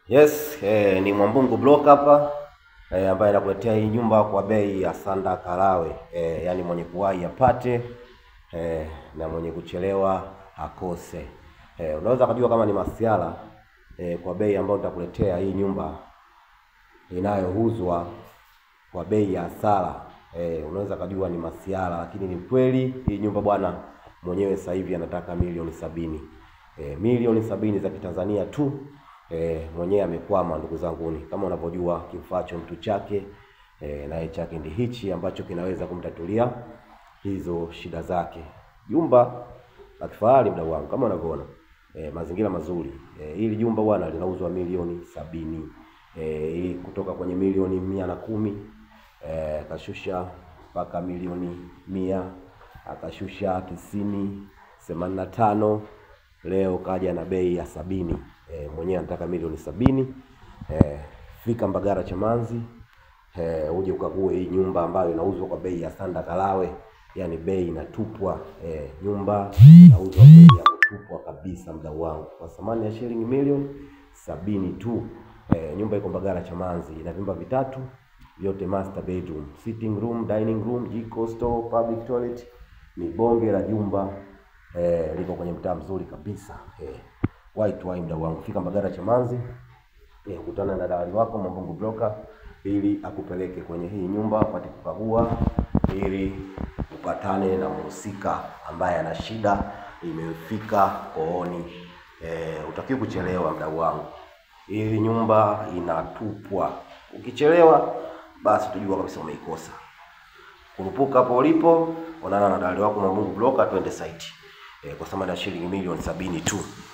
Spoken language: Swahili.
Yes, eh, ni Mwambungu Block hapa eh, ambaye anakuletea hii nyumba kwa bei ya Sanda Kalawe eh, yaani mwenye kuwahi apate eh, na mwenye kuchelewa akose. Eh, unaweza kujua kama ni masiala eh, kwa bei ambayo nitakuletea hii nyumba inayouzwa kwa bei ya hasara eh, unaweza kujua ni masiala, lakini ni kweli hii nyumba bwana mwenyewe sasa hivi anataka milioni sabini eh, milioni sabini za Kitanzania tu. E, mwenyewe amekwama ndugu zanguni, kama unavyojua kifacho mtu chake e, naye chake ndi hichi ambacho kinaweza kumtatulia hizo shida zake. Jumba la kifahari mdau wangu, kama unavyoona e, mazingira mazuri e, hili jumba bwana linauzwa milioni sabini e, hii kutoka kwenye milioni mia na kumi e, akashusha mpaka milioni mia akashusha tisini themanini na tano leo kaja na bei ya sabini. E, mwenyewe anataka milioni sabini. E, fika Mbagara Chamanzi e, uje ukague hii nyumba ambayo inauzwa kwa bei ya Sanda Kalawe, yani bei inatupwa. E, nyumba inauzwa bei ya kutupwa kabisa, mdau wangu, kwa thamani ya shilingi milioni sabini tu. E, nyumba iko Mbagara Chamanzi, ina vyumba vitatu vyote master bedroom, sitting room, dining room, jiko, store, public toilet. Ni bonge la jumba eh, liko kwenye mtaa mzuri kabisa eh, white wine mdau wangu, fika Mbagara Chamanzi eh, kutana na dalali wako Mwambungu Broker ili akupeleke kwenye hii nyumba upate kukagua, ili upatane na mhusika ambaye ana shida imefika kooni. Eh, utakiwa kuchelewa mdau wangu, hii nyumba inatupwa. Ukichelewa basi tujua kabisa umeikosa. Kurupuka hapo ulipo, onana na dalali wako Mwambungu Broker, twende site eh, kwa thamani ya shilingi milioni sabini tu.